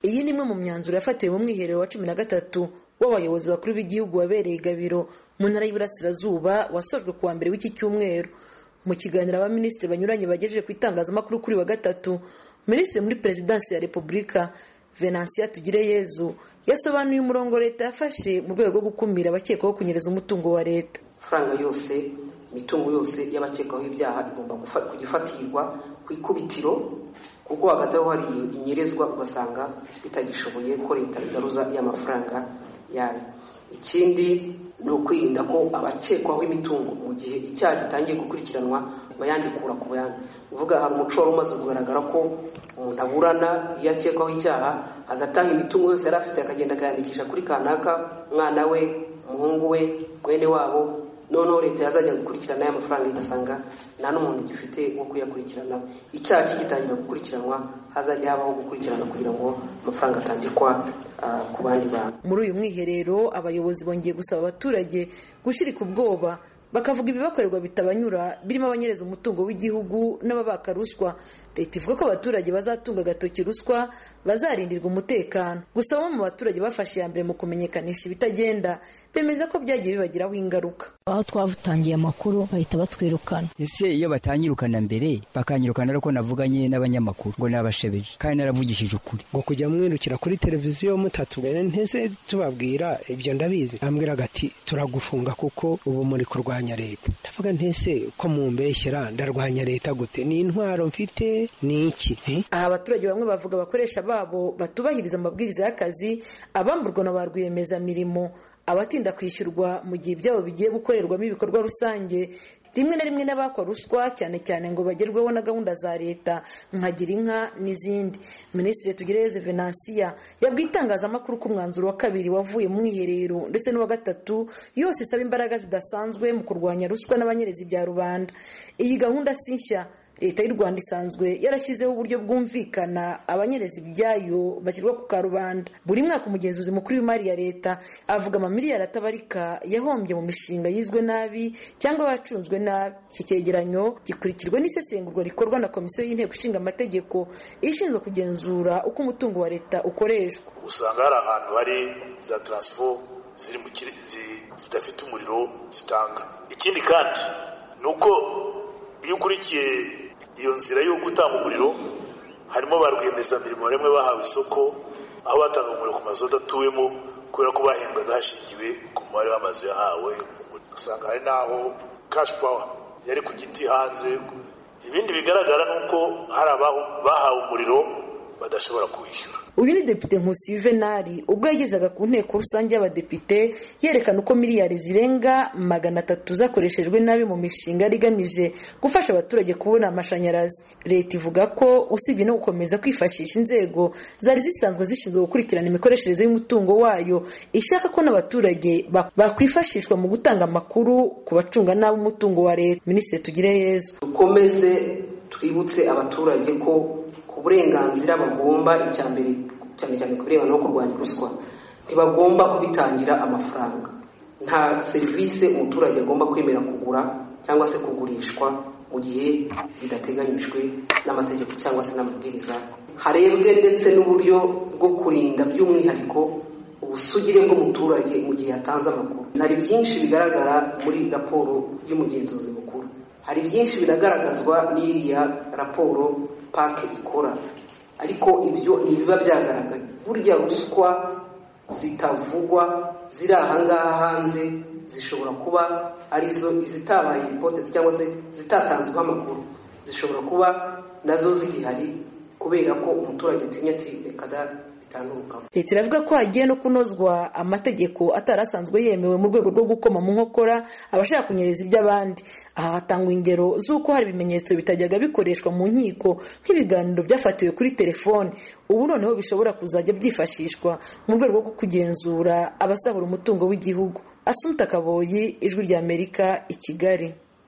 iyi ni imwe mu myanzuro yafatiwe mu mwiherero wa cumi na gatatu w'abayobozi bakuru b'igihugu wabereye i gabiro mu ntara y'iburasirazuba wasojwe ku wa mbere w'iki cyumweru mu kiganiro abaminisitiri banyuranye bagejeje ku itangazamakuru kuri wa gatatu minisitiri muri perezidansi ya repubulika venansiya tugireyezu yasobanuye umurongo leta yafashe mu rwego rwo gukumira abakekwaho kunyereza umutungo wa leta amafaranga yose imitungo yose y'abakekwaho ibyaha igomba kujya ifatirwa ku ikubitiro kuko hagati aho hari inyerezwa ugasanga bitagishoboye ko leta igaruza y'amafaranga yayo ikindi ni ukwirinda ko abakekwaho imitungo mu gihe icyaha gitangiye gukurikiranwa bayandikura ku bayandi uvuga hari umuco wari umaze kugaragara ko umuntu aburana iyo akekwaho icyaha agatanga imitungo yose yari afite akagenda akayandikisha kuri kanaka umwana we umuhungu we mwene wabo noneho leta yazajya gukurikirana aya mafaranga igasanga nta n'umuntu gifite wo kuyakurikirana icyaha kigitangira gukurikiranwa hazajya habaho gukurikirana kugira ngo amafaranga atangikwa ku bandi bantu muri uyu mwiherero abayobozi bongeye gusaba abaturage gushirika ubwoba bakavuga ibibakorerwa bitabanyura birimo abanyereza umutungo w'igihugu n'ababaka ruswa leta ivuga ko abaturage bazatunga agatoki ruswa bazarindirwa umutekano gusa bamwe mu baturage bafashe iya mbere mu kumenyekanisha ibitagenda bemeza ko byagiye bibagiraho ingaruka aho twatangiye amakuru bahita batwirukana ese iyo batanyirukana mbere bakanyirukana ariko navuganye n'abanyamakuru ngo nabashebeje kandi naravugishije ukuri ngo kujya mwirukira kuri televiziyo mutatubere ntese tubabwira ibyo ndabizi ambwira agati turagufunga kuko ubu muri kurwanya leta ndavuga ntese ko mumbeshyera ndarwanya leta gute ni intwaro mfite ni iki aha abaturage bamwe bavuga abakoresha babo batubahiriza amabwiriza y'akazi abamburwa na ba rwiyemezamirimo abatinda kwishyurwa mu gihe ibyabo bigiye gukorerwamo ibikorwa rusange rimwe na rimwe n'abakwa ruswa cyane cyane ngo bagerweho na gahunda za leta nka gira inka n'izindi minisitiri tugerereze venansiya yabwiye itangazamakuru ko umwanzuro wa kabiri wavuye mu mwiherero ndetse n'uwa gatatu yose isaba imbaraga zidasanzwe mu kurwanya ruswa n'abanyerezi bya rubanda iyi gahunda si nshya leta y'u rwanda isanzwe yarashyizeho uburyo bwumvikana abanyereza ibyayo bashyirwa ku karubanda buri mwaka umugenzuzi mukuru w'imari ya leta avuga amamiliyari atabarika yahombye mu mishinga yizwe nabi cyangwa yacunzwe nabi iki cyegeranyo gikurikirwa n'isesengurwa rikorwa na komisiyo y'inteko ishinga amategeko ishinzwe kugenzura uko umutungo wa leta ukoreshwa usanga hari ahantu hari za taransifo zidafite umuriro zitanga ikindi kandi ni uko iyo ukurikiye iyo nzira yo gutanga umuriro harimo ba rwiyemezamirimo rimwe bahawe isoko aho batanga umuriro ku mazu adatuwemo kubera ko bahembwaga hashingiwe ku mubare w'amazu yahawe ugasanga hari n'aho kashi pawa yari ku giti hanze ibindi bigaragara ni uko hari abahawe umuriro badashobora kuwishyura uyu ni depite nkusi yuvenali ubwo yagezaga ku nteko rusange y'abadepite yerekana uko miliyari zirenga magana atatu zakoreshejwe nabi mu mishinga yari igamije gufasha abaturage kubona amashanyarazi leta ivuga ko usibye no gukomeza kwifashisha inzego zari zisanzwe zishinzwe gukurikirana imikoreshereze y'umutungo wayo ishaka ko n'abaturage bakwifashishwa mu gutanga amakuru ku bacunga nabi umutungo wa leta minisitiri tugire yezu dukomeze twibutse abaturage ko uburenganzira bagomba icya mbere cyane cyane ku birebana no kurwanya ruswa ntibagomba kubitangira amafaranga nta serivisi umuturage agomba kwemera kugura cyangwa se kugurishwa mu gihe bidateganyijwe n'amategeko cyangwa se n'amabwiriza harebwe ndetse n'uburyo bwo kurinda by'umwihariko ubusugire bw'umuturage mu gihe yatanze amakuru hari byinshi bigaragara muri raporo y'umugenzuzi mukuru hari byinshi biragaragazwa n'iriya raporo pake ikora ariko ibyo ntibiba byagaragaye burya ruswa zitavugwa ziri ahangaha hanze zishobora kuba arizo izitabaye ipoteti cyangwa se zitatanzweho amakuru zishobora kuba nazo zigihari kubera ko umuturage atinya ati reka da leta iravuga ko hagiye no kunozwa amategeko atari asanzwe yemewe mu rwego rwo gukoma mu nkokora abashaka kunyereza iby'abandi aha hatangwa ingero z'uko hari ibimenyetso bitajyaga bikoreshwa mu nkiko nk'ibiganiro byafatiwe kuri telefoni ubu noneho bishobora kuzajya byifashishwa mu rwego rwo kugenzura abasahura umutungo w'igihugu asunika kaboyi ijwi ry'amerika i kigali